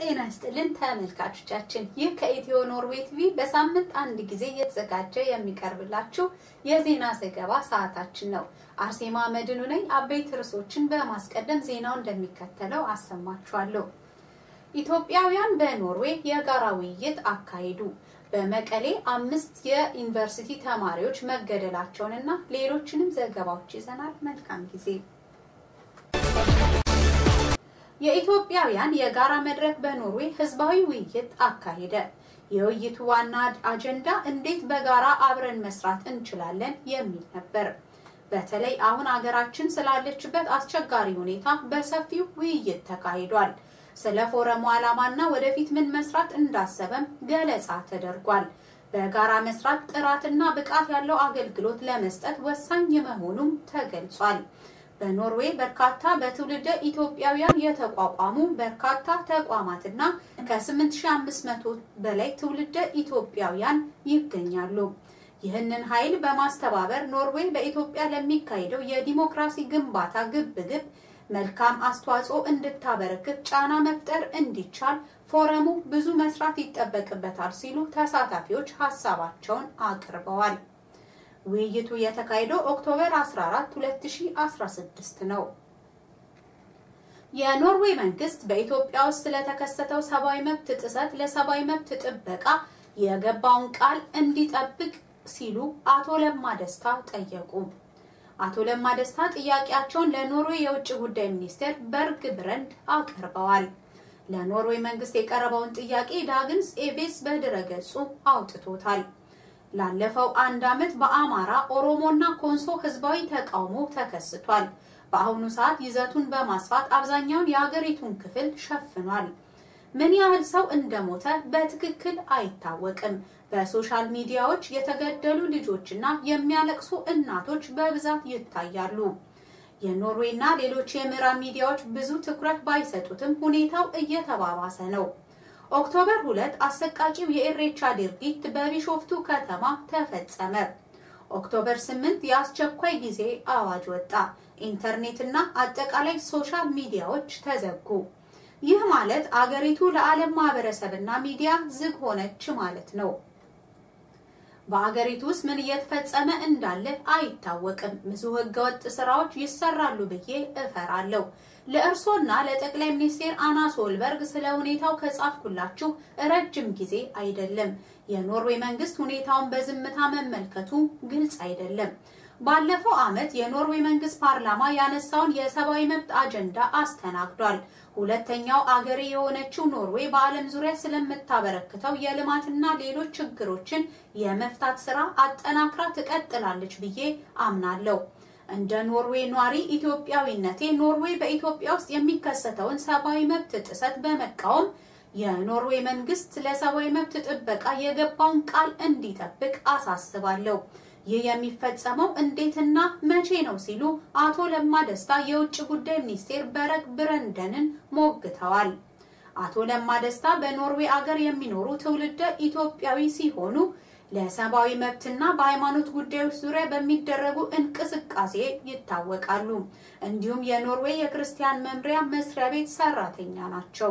ጤና ይስጥልን ተመልካቾቻችን፣ ይህ ከኢትዮ ኖርዌይ ቲቪ በሳምንት አንድ ጊዜ እየተዘጋጀ የሚቀርብላችሁ የዜና ዘገባ ሰዓታችን ነው። አርሴማ መድኑ ነኝ። አበይት ርዕሶችን በማስቀደም ዜናው እንደሚከተለው አሰማችኋለሁ። ኢትዮጵያውያን በኖርዌይ የጋራ ውይይት አካሄዱ። በመቀሌ አምስት የዩኒቨርሲቲ ተማሪዎች መገደላቸውንና ሌሎችንም ዘገባዎች ይዘናል። መልካም ጊዜ። የኢትዮጵያውያን የጋራ መድረክ በኖርዌይ ህዝባዊ ውይይት አካሄደ። የውይይቱ ዋና አጀንዳ እንዴት በጋራ አብረን መስራት እንችላለን የሚል ነበር። በተለይ አሁን አገራችን ስላለችበት አስቸጋሪ ሁኔታ በሰፊው ውይይት ተካሂዷል። ስለ ፎረሙ ዓላማና ወደፊት ምን መስራት እንዳሰበም ገለጻ ተደርጓል። በጋራ መስራት ጥራትና ብቃት ያለው አገልግሎት ለመስጠት ወሳኝ መሆኑም ተገልጿል። በኖርዌይ በርካታ በትውልደ ኢትዮጵያውያን የተቋቋሙ በርካታ ተቋማትና ከ8500 በላይ ትውልደ ኢትዮጵያውያን ይገኛሉ። ይህንን ኃይል በማስተባበር ኖርዌይ በኢትዮጵያ ለሚካሄደው የዲሞክራሲ ግንባታ ግብግብ መልካም አስተዋጽኦ እንድታበረክት ጫና መፍጠር እንዲቻል ፎረሙ ብዙ መስራት ይጠበቅበታል ሲሉ ተሳታፊዎች ሀሳባቸውን አቅርበዋል። ውይይቱ የተካሄደው ኦክቶበር 14 2016 ነው። የኖርዌይ መንግስት በኢትዮጵያ ውስጥ ስለተከሰተው ሰብአዊ መብት ጥሰት ለሰብአዊ መብት ጥበቃ የገባውን ቃል እንዲጠብቅ ሲሉ አቶ ለማ ደስታ ጠየቁ። አቶ ለማ ደስታ ጥያቄያቸውን ለኖርዌይ የውጭ ጉዳይ ሚኒስቴር በርግ ብረንድ አቅርበዋል። ለኖርዌይ መንግስት የቀረበውን ጥያቄ ዳግንስ ኤቤስ በድረገጹ አውጥቶታል። ላለፈው አንድ ዓመት በአማራ ኦሮሞና ኮንሶ ህዝባዊ ተቃውሞ ተከስቷል። በአሁኑ ሰዓት ይዘቱን በማስፋት አብዛኛውን የሀገሪቱን ክፍል ሸፍኗል። ምን ያህል ሰው እንደሞተ በትክክል አይታወቅም። በሶሻል ሚዲያዎች የተገደሉ ልጆችና የሚያለቅሱ እናቶች በብዛት ይታያሉ። የኖርዌይና ሌሎች የምዕራብ ሚዲያዎች ብዙ ትኩረት ባይሰጡትም ሁኔታው እየተባባሰ ነው። ኦክቶበር ሁለት አሰቃቂው የኢሬቻ ድርጊት በቢሾፍቱ ከተማ ተፈጸመ። ኦክቶበር ስምንት የአስቸኳይ ጊዜ አዋጅ ወጣ። ኢንተርኔትና አጠቃላይ ሶሻል ሚዲያዎች ተዘጉ። ይህ ማለት አገሪቱ ለዓለም ማህበረሰብና ሚዲያ ዝግ ሆነች ማለት ነው። በአገሪቱ ውስጥ ምን እየተፈጸመ እንዳለ አይታወቅም። ብዙ ህገወጥ ስራዎች ይሰራሉ ብዬ እፈራለሁ። ለእርሶና ለጠቅላይ ሚኒስቴር አና ሶልበርግ ስለ ሁኔታው ከጻፍኩላችሁ ረጅም ጊዜ አይደለም። የኖርዌይ መንግስት ሁኔታውን በዝምታ መመልከቱ ግልጽ አይደለም። ባለፈው ዓመት የኖርዌይ መንግስት ፓርላማ ያነሳውን የሰብአዊ መብት አጀንዳ አስተናግዷል። ሁለተኛው አገሬ የሆነችው ኖርዌይ በዓለም ዙሪያ ስለምታበረክተው የልማትና ሌሎች ችግሮችን የመፍታት ስራ አጠናክራ ትቀጥላለች ብዬ አምናለሁ። እንደ ኖርዌይ ኗሪ ኢትዮጵያዊነቴ ኖርዌይ በኢትዮጵያ ውስጥ የሚከሰተውን ሰብአዊ መብት ጥሰት በመቃወም የኖርዌይ መንግስት ለሰብአዊ መብት ጥበቃ የገባውን ቃል እንዲጠብቅ አሳስባለሁ። ይህ የሚፈጸመው እንዴትና መቼ ነው ሲሉ አቶ ለማ ደስታ የውጭ ጉዳይ ሚኒስቴር በረግ ብረንደንን ሞግተዋል። አቶ ለማ ደስታ በኖርዌይ አገር የሚኖሩ ትውልደ ኢትዮጵያዊ ሲሆኑ ለሰብአዊ መብትና በሃይማኖት ጉዳዮች ዙሪያ በሚደረጉ እንቅስቃሴ ይታወቃሉ። እንዲሁም የኖርዌይ የክርስቲያን መምሪያ መስሪያ ቤት ሰራተኛ ናቸው።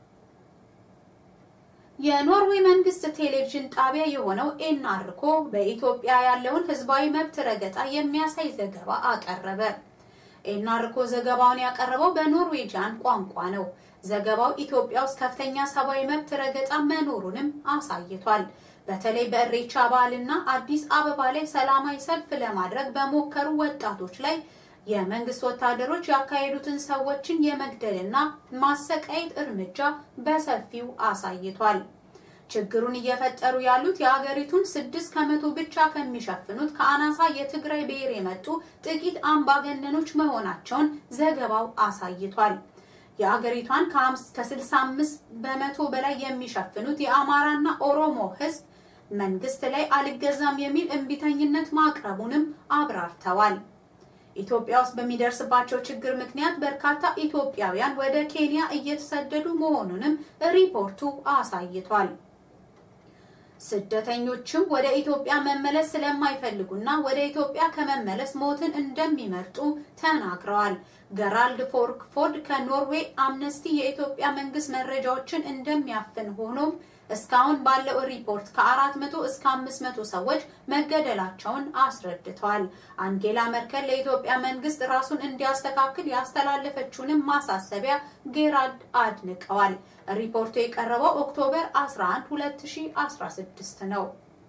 የኖርዌይ መንግስት ቴሌቪዥን ጣቢያ የሆነው ኤንአርኮ በኢትዮጵያ ያለውን ህዝባዊ መብት ረገጣ የሚያሳይ ዘገባ አቀረበ። ኤንአርኮ ዘገባውን ያቀረበው በኖርዌጂያን ቋንቋ ነው። ዘገባው ኢትዮጵያ ውስጥ ከፍተኛ ሰብአዊ መብት ረገጣ መኖሩንም አሳይቷል። በተለይ በእሬቻ በዓልና አዲስ አበባ ላይ ሰላማዊ ሰልፍ ለማድረግ በሞከሩ ወጣቶች ላይ የመንግስት ወታደሮች ያካሄዱትን ሰዎችን የመግደልና ማሰቃየት እርምጃ በሰፊው አሳይቷል። ችግሩን እየፈጠሩ ያሉት የሀገሪቱን ስድስት ከመቶ ብቻ ከሚሸፍኑት ከአናሳ የትግራይ ብሔር የመጡ ጥቂት አምባገነኖች መሆናቸውን ዘገባው አሳይቷል። የአገሪቷን ከ65 በመቶ በላይ የሚሸፍኑት የአማራና ኦሮሞ ህዝብ መንግስት ላይ አልገዛም የሚል እምቢተኝነት ማቅረቡንም አብራርተዋል። ኢትዮጵያ ውስጥ በሚደርስባቸው ችግር ምክንያት በርካታ ኢትዮጵያውያን ወደ ኬንያ እየተሰደዱ መሆኑንም ሪፖርቱ አሳይቷል። ስደተኞችም ወደ ኢትዮጵያ መመለስ ስለማይፈልጉና ወደ ኢትዮጵያ ከመመለስ ሞትን እንደሚመርጡ ተናግረዋል። ገራልድ ፎርክፎርድ ከኖርዌይ አምነስቲ የኢትዮጵያ መንግስት መረጃዎችን እንደሚያፍን ሆኖም እስካሁን ባለው ሪፖርት ከ400 እስከ 500 ሰዎች መገደላቸውን አስረድተዋል። አንጌላ መርከል ለኢትዮጵያ መንግስት ራሱን እንዲያስተካክል ያስተላለፈችውንም ማሳሰቢያ ጌራልድ አድንቀዋል። ሪፖርቱ የቀረበው ኦክቶበር 11 2016 ነው።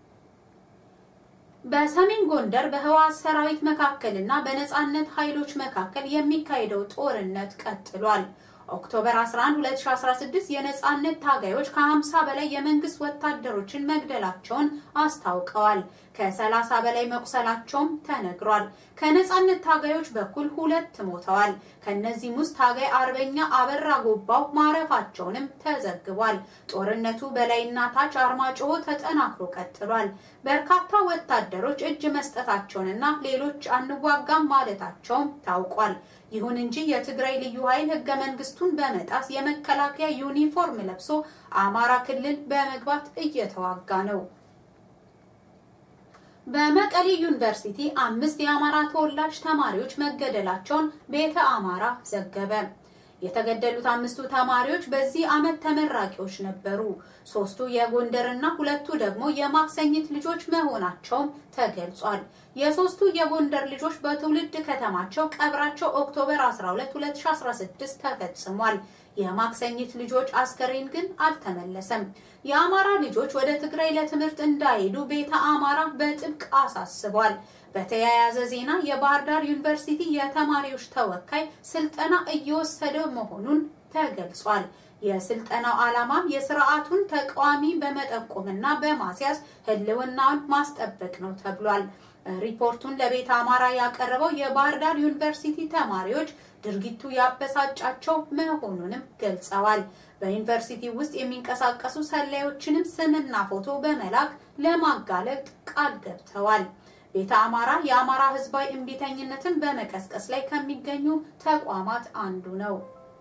በሰሜን ጎንደር በህወሓት ሰራዊት መካከልና በነጻነት ኃይሎች መካከል የሚካሄደው ጦርነት ቀጥሏል። ኦክቶበር 11 2016 የነጻነት ታጋዮች ከ50 በላይ የመንግስት ወታደሮችን መግደላቸውን አስታውቀዋል። ከ30 በላይ መቁሰላቸውም ተነግሯል። ከነጻነት ታጋዮች በኩል ሁለት ሞተዋል። ከነዚህም ውስጥ ታጋይ አርበኛ አበራ ጎባው ማረፋቸውንም ተዘግቧል። ጦርነቱ በላይና ታች አርማጭሆ ተጠናክሮ ቀጥሏል። በርካታ ወታደሮች እጅ መስጠታቸውንና ሌሎች አንዋጋም ማለታቸውም ታውቋል። ይሁን እንጂ የትግራይ ልዩ ኃይል ህገ መንግስቱን በመጣስ የመከላከያ ዩኒፎርም ለብሶ አማራ ክልል በመግባት እየተዋጋ ነው። በመቀሌ ዩኒቨርሲቲ አምስት የአማራ ተወላጅ ተማሪዎች መገደላቸውን ቤተ አማራ ዘገበ። የተገደሉት አምስቱ ተማሪዎች በዚህ ዓመት ተመራቂዎች ነበሩ። ሶስቱ የጎንደርና ሁለቱ ደግሞ የማክሰኝት ልጆች መሆናቸውም ተገልጿል። የሶስቱ የጎንደር ልጆች በትውልድ ከተማቸው ቀብራቸው ኦክቶበር 12 2016 ተፈጽሟል። የማክሰኝት ልጆች አስከሬን ግን አልተመለሰም። የአማራ ልጆች ወደ ትግራይ ለትምህርት እንዳይሄዱ ቤተ አማራ በጥብቅ አሳስቧል። በተያያዘ ዜና የባህር ዳር ዩኒቨርሲቲ የተማሪዎች ተወካይ ስልጠና እየወሰደ መሆኑን ተገልጿል። የስልጠናው ዓላማም የስርዓቱን ተቃዋሚ በመጠቆምና በማስያዝ ህልውናውን ማስጠበቅ ነው ተብሏል። ሪፖርቱን ለቤተ አማራ ያቀረበው የባህር ዳር ዩኒቨርሲቲ ተማሪዎች ድርጊቱ ያበሳጫቸው መሆኑንም ገልጸዋል። በዩኒቨርሲቲ ውስጥ የሚንቀሳቀሱ ሰላዮችንም ስምና ፎቶ በመላክ ለማጋለጥ ቃል ገብተዋል። ቤተ አማራ የአማራ ህዝባዊ እምቢተኝነትን በመቀስቀስ ላይ ከሚገኙ ተቋማት አንዱ ነው።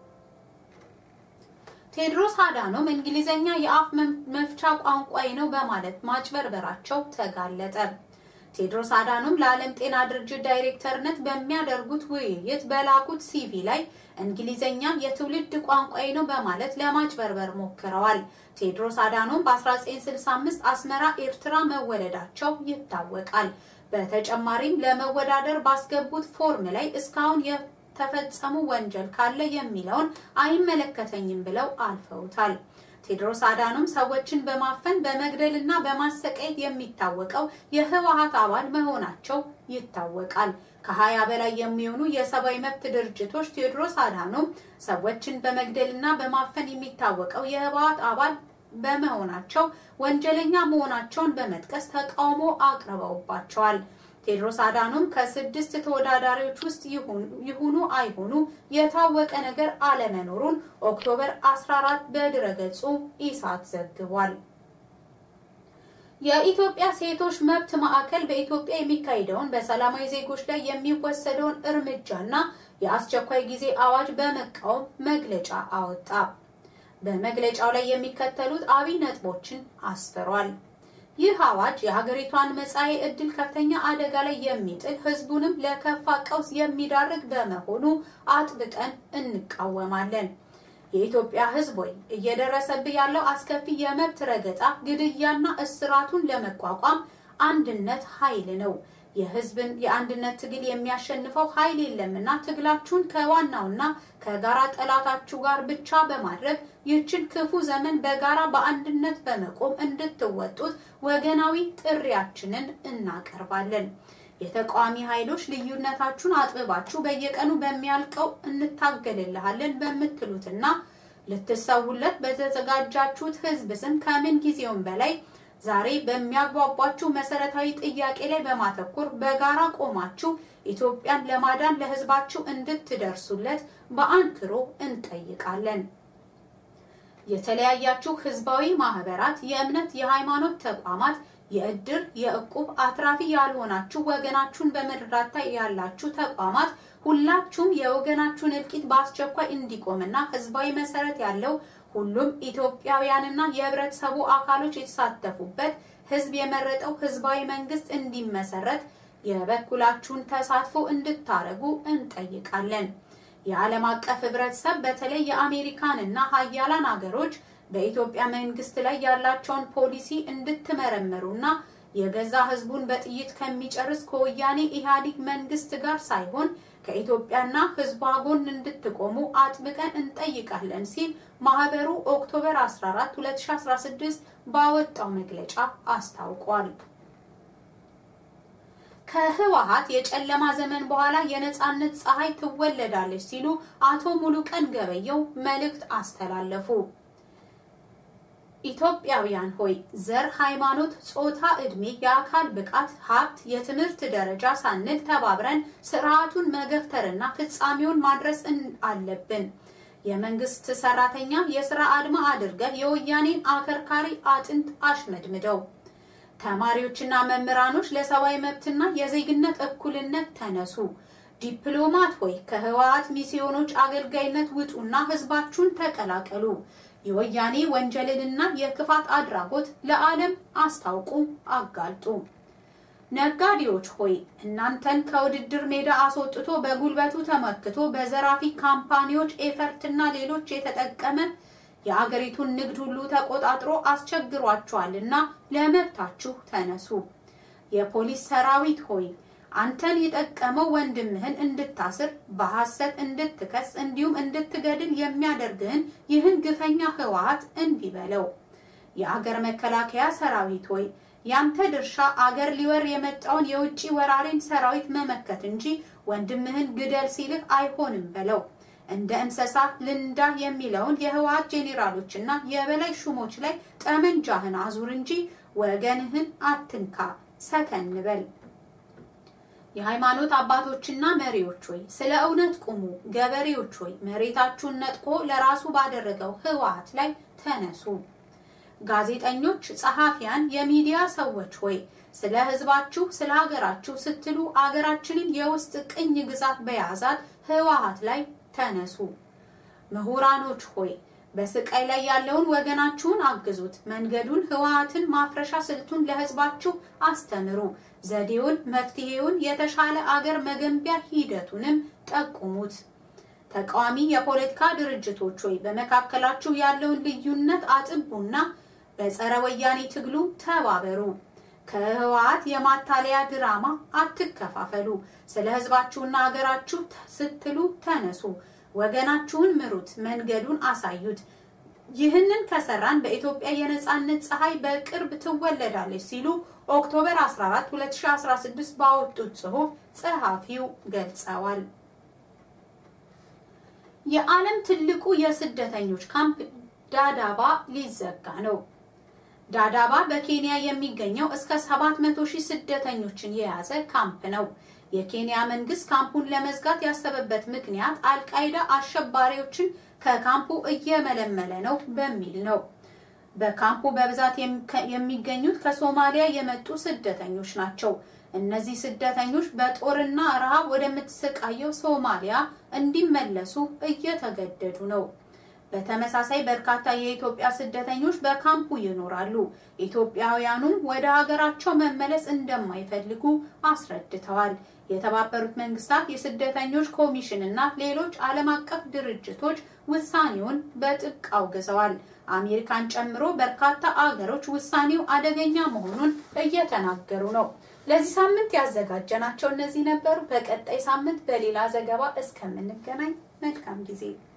ቴድሮስ አዳኖም እንግሊዘኛ የአፍ መፍቻ ቋንቋዬ ነው በማለት ማጭበርበራቸው ተጋለጠ። ቴድሮስ አዳኖም ለዓለም ጤና ድርጅት ዳይሬክተርነት በሚያደርጉት ውይይት በላኩት ሲቪ ላይ እንግሊዘኛ የትውልድ ቋንቋዬ ነው በማለት ለማጭበርበር ሞክረዋል። ቴድሮስ አዳኖም በ1965 አስመራ ኤርትራ መወለዳቸው ይታወቃል። በተጨማሪም ለመወዳደር ባስገቡት ፎርም ላይ እስካሁን የተፈጸሙ ወንጀል ካለ የሚለውን አይመለከተኝም ብለው አልፈውታል። ቴድሮስ አዳኖም ሰዎችን በማፈን በመግደል እና በማሰቃየት የሚታወቀው የህወሓት አባል መሆናቸው ይታወቃል። ከሀያ በላይ የሚሆኑ የሰብአዊ መብት ድርጅቶች ቴድሮስ አዳኖም ሰዎችን በመግደል እና በማፈን የሚታወቀው የህወሓት አባል በመሆናቸው ወንጀለኛ መሆናቸውን በመጥቀስ ተቃውሞ አቅርበውባቸዋል። ቴድሮስ አዳኖም ከስድስት ተወዳዳሪዎች ውስጥ ይሁኑ አይሁኑ የታወቀ ነገር አለመኖሩን ኦክቶበር 14 በድረገጹ ኢሳት ዘግቧል። የኢትዮጵያ ሴቶች መብት ማዕከል በኢትዮጵያ የሚካሄደውን በሰላማዊ ዜጎች ላይ የሚወሰደውን እርምጃና የአስቸኳይ ጊዜ አዋጅ በመቃወም መግለጫ አወጣ። በመግለጫው ላይ የሚከተሉት አብይ ነጥቦችን አስፍሯል። ይህ አዋጅ የሀገሪቷን መጻኢ ዕድል ከፍተኛ አደጋ ላይ የሚጥል ሕዝቡንም ለከፋ ቀውስ የሚዳርግ በመሆኑ አጥብቀን እንቃወማለን። የኢትዮጵያ ሕዝብ ወይ እየደረሰብህ ያለው አስከፊ የመብት ረገጣ፣ ግድያና እስራቱን ለመቋቋም አንድነት ኃይል ነው። የህዝብን የአንድነት ትግል የሚያሸንፈው ኃይል የለምና ትግላችሁን ከዋናውና ከጋራ ጠላታችሁ ጋር ብቻ በማድረግ ይህችን ክፉ ዘመን በጋራ በአንድነት በመቆም እንድትወጡት ወገናዊ ጥሪያችንን እናቀርባለን። የተቃዋሚ ኃይሎች ልዩነታችሁን አጥብባችሁ በየቀኑ በሚያልቀው እንታገልልሃለን በምትሉትና ልትሰውለት በተዘጋጃችሁት ህዝብ ስም ከምን ጊዜውም በላይ ዛሬ በሚያግባቧችሁ መሰረታዊ ጥያቄ ላይ በማተኮር በጋራ ቆማችሁ ኢትዮጵያን ለማዳን ለህዝባችሁ እንድትደርሱለት በአንክሮ እንጠይቃለን። የተለያያችሁ ህዝባዊ ማህበራት፣ የእምነት የሃይማኖት ተቋማት፣ የእድር የእቁብ አትራፊ ያልሆናችሁ ወገናችሁን በመርዳት ላይ ያላችሁ ተቋማት ሁላችሁም የወገናችሁን እልቂት በአስቸኳይ እንዲቆምና ህዝባዊ መሰረት ያለው ሁሉም ኢትዮጵያውያንና የህብረተሰቡ አካሎች የተሳተፉበት ህዝብ የመረጠው ህዝባዊ መንግስት እንዲመሰረት የበኩላችሁን ተሳትፎ እንድታደርጉ እንጠይቃለን። የዓለም አቀፍ ህብረተሰብ በተለይ የአሜሪካን እና ሀያላን ሀገሮች በኢትዮጵያ መንግስት ላይ ያላቸውን ፖሊሲ እንድትመረምሩና የገዛ ህዝቡን በጥይት ከሚጨርስ ከወያኔ ኢህአዴግ መንግስት ጋር ሳይሆን ከኢትዮጵያና ህዝቧ ጎን እንድትቆሙ አጥብቀን እንጠይቃለን ሲል ማህበሩ ኦክቶበር 14 2016 ባወጣው መግለጫ አስታውቋል። ከህወሀት የጨለማ ዘመን በኋላ የነጻነት ፀሐይ ትወለዳለች ሲሉ አቶ ሙሉቀን ገበየው መልእክት አስተላለፉ። ኢትዮጵያውያን ሆይ ዘር፣ ሃይማኖት፣ ጾታ፣ እድሜ፣ የአካል ብቃት፣ ሀብት፣ የትምህርት ደረጃ ሳንል ተባብረን ስርዓቱን መገፍተርና ፍጻሜውን ማድረስ አለብን። የመንግስት ሰራተኛ የስራ አድማ አድርገህ የወያኔን አከርካሪ አጥንት አሽመድምደው። ተማሪዎችና መምህራኖች ለሰብአዊ መብትና የዜግነት እኩልነት ተነሱ። ዲፕሎማት ሆይ ከህወሓት ሚስዮኖች አገልጋይነት ውጡና ህዝባችሁን ተቀላቀሉ። የወያኔ ወንጀልንና የክፋት አድራጎት ለዓለም አስታውቁ፣ አጋልጡ። ነጋዴዎች ሆይ እናንተን ከውድድር ሜዳ አስወጥቶ በጉልበቱ ተመክቶ በዘራፊ ካምፓኒዎች ኤፈርትና ሌሎች የተጠቀመ የአገሪቱን ንግድ ሁሉ ተቆጣጥሮ አስቸግሯቸዋልና ለመብታችሁ ተነሱ። የፖሊስ ሰራዊት ሆይ አንተን የጠቀመው ወንድምህን እንድታስር በሐሰት እንድትከስ እንዲሁም እንድትገድል የሚያደርግህን ይህን ግፈኛ ህወሓት እንቢ በለው። የአገር መከላከያ ሰራዊት ሆይ ያንተ ድርሻ አገር ሊወር የመጣውን የውጭ ወራሪን ሰራዊት መመከት እንጂ ወንድምህን ግደል ሲልህ አይሆንም በለው። እንደ እንስሳ ልንዳ የሚለውን የህወሓት ጄኔራሎችና የበላይ ሹሞች ላይ ጠመንጃህን አዙር እንጂ ወገንህን አትንካ። ሰከን በል። የሃይማኖት አባቶችና መሪዎች ሆይ ስለ እውነት ቁሙ። ገበሬዎች ሆይ መሬታችሁን ነጥቆ ለራሱ ባደረገው ህወሓት ላይ ተነሱ። ጋዜጠኞች፣ ጸሐፊያን፣ የሚዲያ ሰዎች ሆይ ስለ ህዝባችሁ፣ ስለ ሀገራችሁ ስትሉ አገራችንን የውስጥ ቅኝ ግዛት በያዛት ህወሓት ላይ ተነሱ። ምሁራኖች ሆይ በስቃይ ላይ ያለውን ወገናችሁን አግዙት። መንገዱን፣ ህወሓትን ማፍረሻ ስልቱን ለህዝባችሁ አስተምሩ። ዘዴውን፣ መፍትሄውን፣ የተሻለ አገር መገንቢያ ሂደቱንም ጠቁሙት። ተቃዋሚ የፖለቲካ ድርጅቶች ሆይ በመካከላችሁ ያለውን ልዩነት አጥቡና በጸረ ወያኔ ትግሉ ተባበሩ። ከህወሓት የማታለያ ድራማ አትከፋፈሉ። ስለ ህዝባችሁና ሀገራችሁ ስትሉ ተነሱ። ወገናችሁን ምሩት፣ መንገዱን አሳዩት። ይህንን ከሰራን በኢትዮጵያ የነጻነት ፀሐይ በቅርብ ትወለዳለች ሲሉ ኦክቶበር 14 2016 ባወጡት ጽሑፍ ጸሐፊው ገልጸዋል። የዓለም ትልቁ የስደተኞች ካምፕ ዳዳባ ሊዘጋ ነው። ዳዳባ በኬንያ የሚገኘው እስከ 700 ሺህ ስደተኞችን የያዘ ካምፕ ነው። የኬንያ መንግስት ካምፑን ለመዝጋት ያሰበበት ምክንያት አልቃይዳ አሸባሪዎችን ከካምፑ እየመለመለ ነው በሚል ነው። በካምፑ በብዛት የሚገኙት ከሶማሊያ የመጡ ስደተኞች ናቸው። እነዚህ ስደተኞች በጦርና ረሃብ ወደምትሰቃየው ሶማሊያ እንዲመለሱ እየተገደዱ ነው። በተመሳሳይ በርካታ የኢትዮጵያ ስደተኞች በካምፑ ይኖራሉ። ኢትዮጵያውያኑም ወደ ሀገራቸው መመለስ እንደማይፈልጉ አስረድተዋል። የተባበሩት መንግስታት የስደተኞች ኮሚሽን እና ሌሎች ዓለም አቀፍ ድርጅቶች ውሳኔውን በጥብቅ አውግዘዋል። አሜሪካን ጨምሮ በርካታ አገሮች ውሳኔው አደገኛ መሆኑን እየተናገሩ ነው። ለዚህ ሳምንት ያዘጋጀናቸው እነዚህ ነበሩ። በቀጣይ ሳምንት በሌላ ዘገባ እስከምንገናኝ መልካም ጊዜ